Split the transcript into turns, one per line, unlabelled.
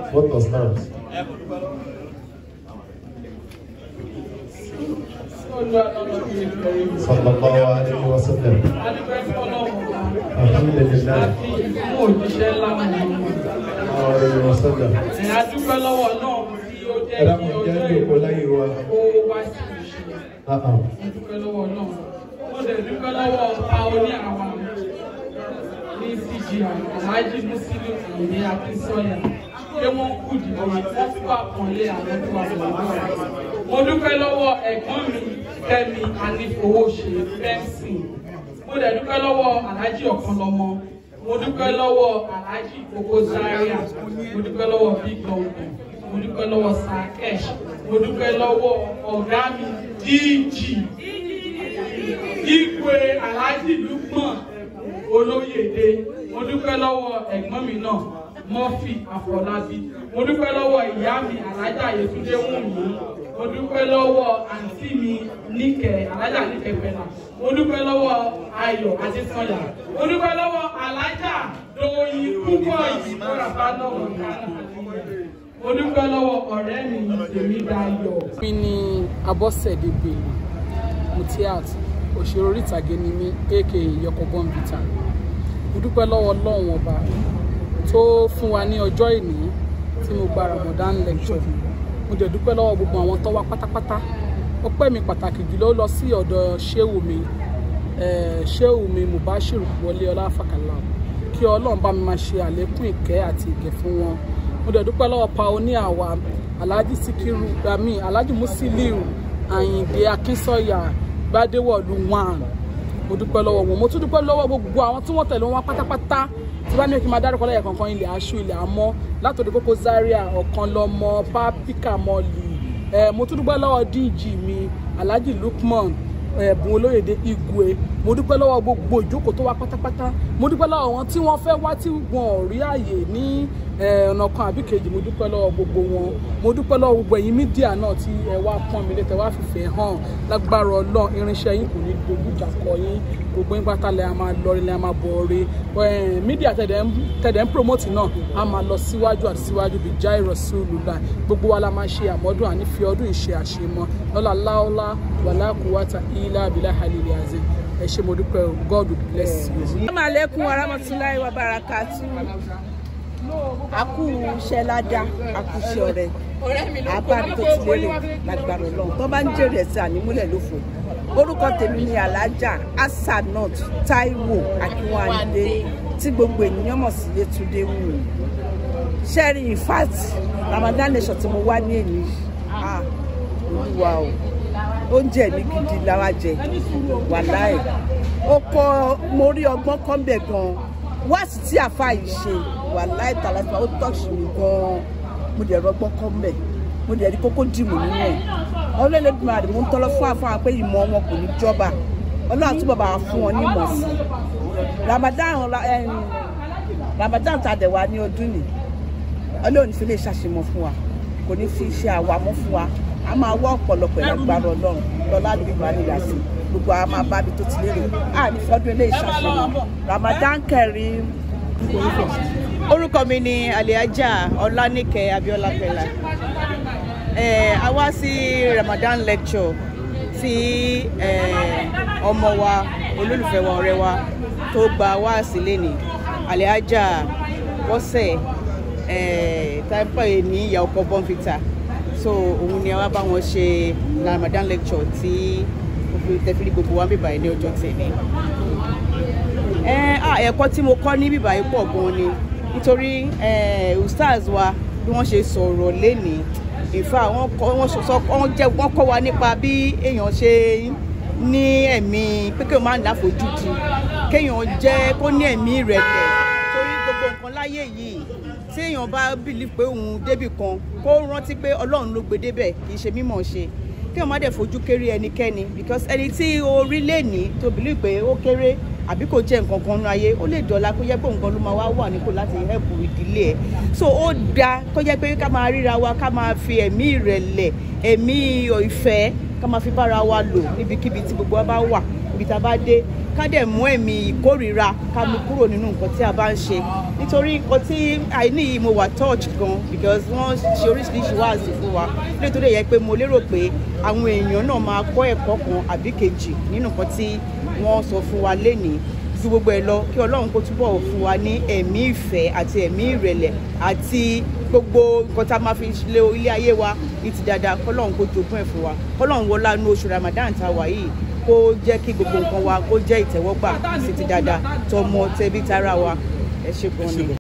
What does that? Sallallahu alayhi wa sallam. Alhamdulillah. Alayhi wa sallam.
Adúpẹ́ lọ́wọ́ náà tí ó jẹ́
Ẹ̀rọ
kí
kò
ọjọ́
jẹ́ ìjòkó láyé wa.
ó wá sí ìṣe.
Ah ah.
Adúpẹ́ lọ́wọ́ náà. Mo dẹ̀ dúpẹ́ lọ́wọ́ Paoli àwọn ní CGI, Alhaji Musiliu Ayinde Akínsọ́yà. Pé wọ́n kú dìbò wọ́n fún àpọ̀nlé àwọn tó wà lọ́wọ́ rẹ̀. Mo dúpẹ́ lọ́wọ́ ẹ̀gbọ́n mi Kẹ́mi Anífowóṣe Fẹ́ǹsì. Mo dẹ̀ dúpẹ́ lọ́wọ́ Alhaji Ọ̀kanlọ́mọ. Mo dúpẹ́ lọ́wọ́ Alhaji Koko Zaria. Mo dúpẹ́ lọ́wọ́ Big Dongo. Mo dúpẹ́ lọ́wọ́ Sakesh. Mo dúpẹ́ lọ́wọ́ ọ̀gá mi DG. Igwe Alhaji Lukman Olóyèdè. Mo dúpẹ́ lọ́wọ́ ẹ̀gbọ́n mi náà Murphy Afọlábí. Mo dúpẹ́ lọ́wọ́ ìyá mi Alájà Yétúndé Wùnmí. Mo dúpẹ́ lọ́wọ́ àǹtí mi Níkẹ̀ Alájà Níkẹ̀ Pẹ̀lá. Mo dúpẹ́ lọ́wọ́ Ayọ̀ Adésanya. Mo dúpẹ́ lọ́wọ́ Alájà Dòyìn púpọ̀ yìí. Mo rà bá náà wọ̀ dáná. Mo dúpẹ́ lọ́wọ́ ọ̀rẹ́ mi Tèmi Dayọ̀.
mi ni abọ́sẹ̀dé bello mutiat òṣèré orí ìtàgé ni mí aka yọkọ bọ́ǹbìtà mo dúpẹ́ lọ́wọ́ ọlọ́run ọba tó fún wa ní ọjọ́ ìní tí mo gba ramadan lecture mo dẹ̀ dúpẹ́ lọ́wọ́ gbogbo àwọn tó wá pátápátá ọpẹ́ mi pàtàkì jùlọ lọ sí ọ̀dọ̀ ṣéwù mi eh, ṣéwù mi mubashiru wọlé ọláfàkàlà kí ọlọ́run bá mi máa ṣe àlékún ìkẹ́ àti ìgẹ̀ fún wọn mo dẹ̀ dúpẹ́ lọ́wọ́ paonia wa alhaji sikiru gbami alhaji musiliu ayinde akinsọya gbadewọlu wan mo dúpẹ́ lọ́wọ́ wọn mo tún dúpẹ́ lọ́wọ́ gbogbo àwọn tí wọ́n tẹ̀lé wọn wá pátápátá tí bá ní kí n máa dárúkọ lẹ́yìn kankan ilẹ̀ aṣọ ilẹ̀ àmọ́ látòdì kókó zaria ọ̀kan lọ́mọ pápíkà mọ́lì ẹ̀ mo tún dúpẹ́ lọ́wọ́ dg mi alhaji lukman ẹ̀bùn olóyèdè igwe mo dúpẹ́ lọ́wọ́ gbogbo ìjókòó tó wá pátápátá mo dúpẹ́ lọ́wọ́ wọn tí wọ́n fẹ́ wá tí wọn ò rí àyè ní eh, ọ̀nà kan àbí kejì mo dúpẹ́ lọ́wọ́ gbogbo wọn mo dúpẹ́ lọ́wọ́ gbogbo ẹ̀yin mídíà náà tí ẹ wá pọ́n mi létẹ̀ wá fìfẹ́ hàn lágbára ọlọ́run irinṣẹ́ yín kò ní dojú ìjà kọ yín gbogbo yín pátá lẹ́ a máa lọ rí lẹ́ a máa bọ̀ rí mídíà tẹ̀dẹ̀ ń tẹ̀dẹ̀ ń promote náà a máa lọ síwájú àti síwájú bíi jai rasulullah gbogbo wa la máa ṣe àmọ́dún àní fi ọdún ìṣe àṣemọ lọ́la láọ́lá wàlá kúwàtà ilá abilá halili azim ẹ ṣé mo dúpẹ́ o god will bless you.
Assalamu alaikum warahmatullahi wabarakatuh. A kú iṣẹ́ ládá, a kú iṣẹ́ ọ̀rẹ́. Àbárí tó ti lérè lágbára Ọlọ́run. Tó bá ń jèrè ẹ̀sẹ̀ ànímúlẹ̀ lófo. Orúkọ tèmi ni Alhaja Hasanat Taiwo Akínwándé tí gbogbo ènìyàn mọ̀ sí Yétúndé Wùmí. Ṣẹ́rí in fact Ramadan nation tí mo wá ní èyí. Ah, Olúwa o oúnjẹ mi gidi lára jẹ wàláì ó kọ mo rí ọgbọ́n kan bẹ̀ gan wáàsí tí àfa yìí ṣe wàláì tàlàfà ó tọ́ṣì mi gan mo dẹ̀ rọgbọ́n kan bẹ̀ mo dẹ̀ rí kókó dìmú nínú ẹ̀ ọlọ́ọ̀lẹ́dùnmọ̀ àdìmú ń tọ́lọ́ fún àfáà pé ìmọ̀ wọn kò ní jọba ọlọ́run àtúbọ̀ bá wa fún wọn ní ìmọ̀ sí i Ramadan ẹm, Ramadan tàdẹ̀ wá ní ọdún ni ọlọ́run fi lè ṣàṣemọ̀ fún wa kò ní fi ṣe àwàmọ́ fún wa a máa wá ọ̀pọ̀lọpọ̀ ẹ̀lágbára ọlọ́run lọ́lá àdúgbò àníyá sí gbogbo àwọn máa bá ibi tó ti lérò a ní fọdún eléyìí ṣàṣeyàn Ramadan Kareem.
orúkọ mi ni aliaja ọlánìkẹ abiola pẹlá eh, a wá sí ramadan lecture tí eh, ọmọ wa olólùfẹ́ wa ọ̀rẹ́ wa tó gba wá sílé ní aliaja bọ́sẹ̀ eh, táìpẹ́ ní ìyá ọkọ̀ bọ́ǹfìtà so òun ni a wá bá wọn ṣe ramadan lecture tí tẹfìlì gbogbo wa ń bíbá ní ọjọ́ tẹ̀lé ẹ ah, ẹ̀kọ́ tí mo kọ́ ní bíbá yìí pọ̀ gan ni nítorí eh, ustaz wa bí wọ́n ṣe sọ̀rọ̀ lénìí ìfà wọ́n kọ́ wọ́n sọ wọ́n jẹ́ wọ́n kọ́ wa nípa bí èèyàn ṣe ní ẹ̀mí pé kéèyàn máa ń láfojúdi kéèyàn jẹ́ kó ní ẹ̀mí ìrẹ̀lẹ̀ torí gbogbo nǹkan láyé yìí tí èèyàn bá bìlí pé òun débì kan kó rántí pé ọlọ́run ló gbé débẹ̀ kì í ṣe mímọ̀ ṣe kéèyàn má dẹ̀ fojú kéré ẹnikẹ́ni because ẹni tí orí lè ní tó bìlí pé ó kéré àbí kò jẹ́ nǹkan kan nínú ayé ó lè dọ̀la kó jẹ́ pé nǹkan ló máa wá wà nípò láti help ìdílé ẹ̀ so ó da kó jẹ́ pé ká máa ríra wa ká máa fi ẹ̀mí ìrẹ̀lẹ̀ ẹ̀mí ìfẹ́ ká máa fi bára wa lò níbikíbi tí gbogbo wa bá wà ibi tá a bá dé ká dẹ̀ mú ẹ̀mí ìkórìíra ká mú kúrò nínú nǹkan tí a bá ń ṣe nítorí nǹkan tí àìní yìí mo wà touch gan because wọ́n ṣe oríṣiríṣi wáàsí fún wa nítorí yẹ pé mo lérò pé àwọn èèyàn náà máa kọ́ ẹ̀kọ́ kan àbí kejì nínú nǹkan tí wọ́n sọ fún wa lénìí ju gbogbo ẹ lọ kí ọlọ́run kó túbọ̀ fún wa ní ẹ̀mí ìfẹ́ àti ẹ̀mí ìrẹ̀lẹ̀ àti gbogbo nǹkan tá a máa fi lé ilé ayé wa ní ti dáadáa kọ́lọ́run kó jogún ẹ̀ fún wa kọ́lọ́run wọlá inú oṣù ramadan tá a wà yìí kó jẹ́ kí gbogbo nǹkan wa kó jẹ́ ìtẹ́wọ́gbà sí ti dáadáa tọmọ tẹbí tará wa ẹ ṣe gan ni.